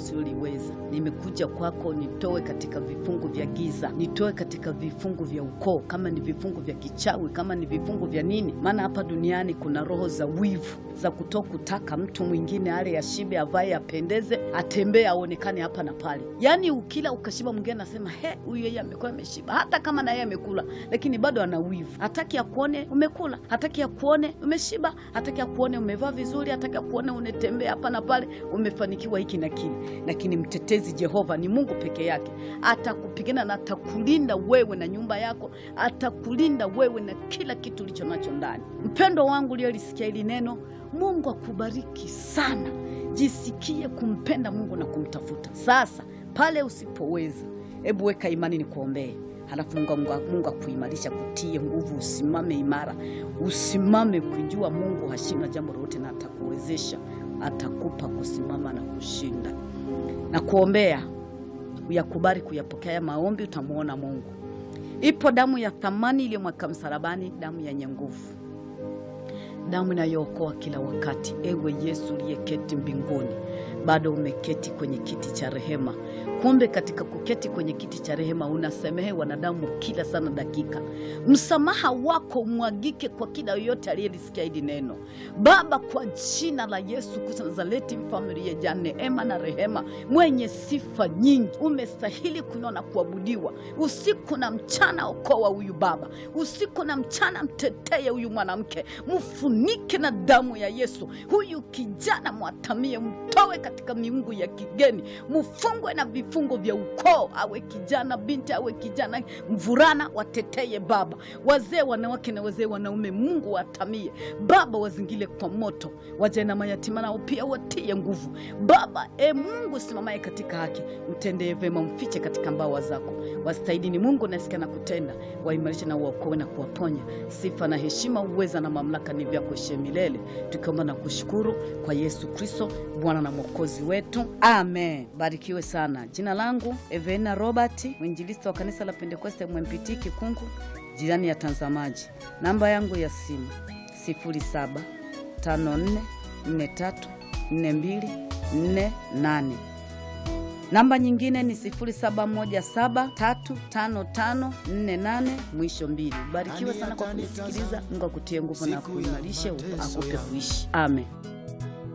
usioliweza. Nimekuja kwako, nitoe katika vifungu vya giza, nitoe katika vifungu vya ukoo, kama ni vifungu vya kichawi, kama ni vifungu vya nini. Maana hapa duniani kuna roho za wivu, za kuto kutaka mtu mwingine ale ashibe, avae, apendeze, atembee, aonekane hapa na pale. Yaani ukila ukashiba, mwingine anasema he, huyu yeye amekuwa ameshiba, hata kama na yeye amekula, lakini bado ana wivu, hataki akuone umekula, hataki akuone umeshiba, hataki akuone umevaa vizuri, hataki akuone unatembea hapa na pale, umefanikiwa hiki na kile. Lakini mtetezi Jehova ni Mungu peke yake, atakupigana na atakulinda wewe na nyumba yako, atakulinda wewe na kila kitu ulicho nacho ndani. Mpendo wangu uliolisikia hili neno, Mungu akubariki sana. Jisikie kumpenda Mungu na kumtafuta. Sasa pale usipoweza, hebu weka imani, ni kuombee halafu Mungu, Mungu, Mungu akuimarisha, kutie nguvu, usimame imara, usimame kujua Mungu hashindwa jambo lolote, na atakuwezesha, atakupa kusimama na kushinda. Na kuombea uyakubali kuyapokea maombi, utamwona Mungu. Ipo damu ya thamani iliyomwaka msalabani, damu yenye nguvu, damu inayookoa kila wakati. Ewe Yesu uliyeketi mbinguni, bado umeketi kwenye kiti cha rehema. Kumbe katika kuketi kwenye kiti cha rehema unasamehe wanadamu kila sana dakika. Msamaha wako umwagike kwa kila yoyote aliyelisikia hili neno Baba, kwa jina la Yesu Kristo Nazareti, mfalme uliyejaa neema na rehema, mwenye sifa nyingi, umestahili kuinua na kuabudiwa usiku na mchana. Okoa huyu baba usiku na mchana, mteteye huyu mwanamke, mfunike na damu ya Yesu. Huyu kijana mwatamie, mtowe katika miungu ya kigeni, mfungwe na vifungo vya ukoo, awe kijana binti, awe kijana mvulana, wateteye Baba, wazee wanawake na wazee wanaume, Mungu watamie Baba, wazingile kwa moto, waje na mayatima nao pia watie nguvu Baba. E Mungu simamaye katika haki, mtendee vema, mfiche katika mbawa zako. Wastahili ni Mungu nasikia na kutenda, waimarishe na uokoe na kuwaponya. Sifa na heshima, uweza na mamlaka ni vyako ishe milele, tukiomba na kushukuru kwa Yesu Kristo Bwana na Mwokozi wetu, amen. Barikiwe sana. Jina langu Evena Robert, mwinjilisti wa kanisa la Pentekoste MMPT Kikungu, jirani ya Tanzamaji. Namba yangu ya simu 0754434248. Namba nyingine ni 07173554 mwisho mbili. Barikiwe sana kwa kunisikiliza. Mungu akutie nguvu na kuimarishe, akupe kuishi. Amen.